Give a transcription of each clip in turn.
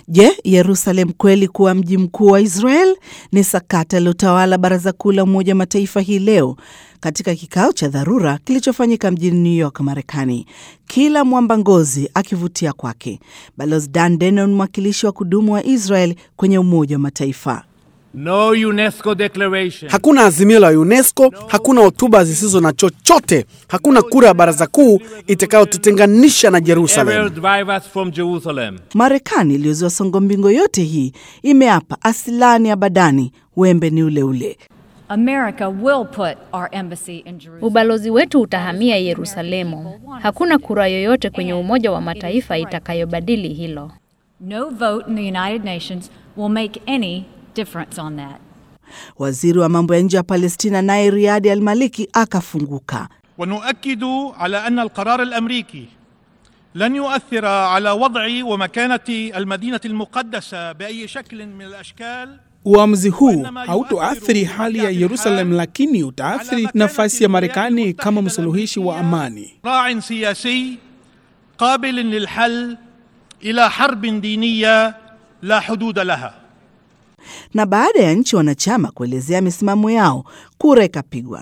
Je, Yerusalem kweli kuwa mji mkuu wa Israel? Ni sakata lilotawala Baraza Kuu la Umoja wa Mataifa hii leo katika kikao cha dharura kilichofanyika mjini New York, Marekani, kila mwamba ngozi akivutia kwake. Balozi Dan Denon, mwakilishi wa kudumu wa Israel kwenye Umoja wa Mataifa. No UNESCO declaration. Hakuna azimio la UNESCO, hakuna hotuba zisizo na chochote, hakuna kura ya baraza kuu itakayotutenganisha na Ever Jerusalem. drive us from Jerusalem. Marekani iliyozua songo mbingo yote hii imeapa asilani abadani, wembe ni ule ule. America will put our embassy in Jerusalem. Ubalozi wetu utahamia Yerusalemu. Hakuna kura yoyote kwenye Umoja wa Mataifa itakayobadili hilo. No vote in the United Nations will make any difference on that. Waziri wa mambo ya nje wa Palestina naye Riadi Al Maliki akafunguka. ونؤكد على ان القرار الامريكي لن يؤثر على وضع ومكانه المدينه المقدسه باي شكل من الاشكال Uamuzi huu hautoathiri hali ya Yerusalem, lakini utaathiri nafasi ya Marekani kama msuluhishi wa amani. راع سياسي قابل للحل الى حرب دينيه لا حدود لها Na baada ya nchi wanachama kuelezea misimamo yao, kura ikapigwa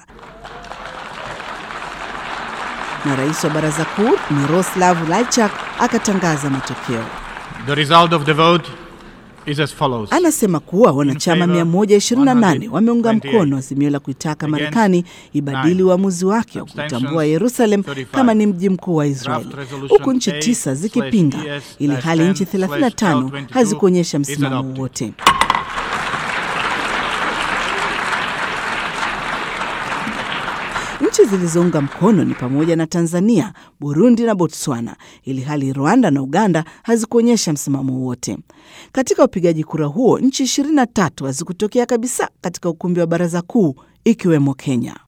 na rais wa baraza kuu Miroslav Lajchak akatangaza matokeo. The result of the vote is as follows. Anasema kuwa wanachama 128 wameunga mkono azimio la kuitaka Marekani ibadili uamuzi wake wa kutambua Yerusalem kama ni mji mkuu wa Israeli, huku nchi tisa zikipinga, ili hali nchi 35 hazikuonyesha msimamo wowote. Nchi zilizounga mkono ni pamoja na Tanzania, Burundi na Botswana, ili hali Rwanda na Uganda hazikuonyesha msimamo wote. Katika upigaji kura huo, nchi 23 hazikutokea kabisa katika ukumbi wa baraza kuu, ikiwemo Kenya.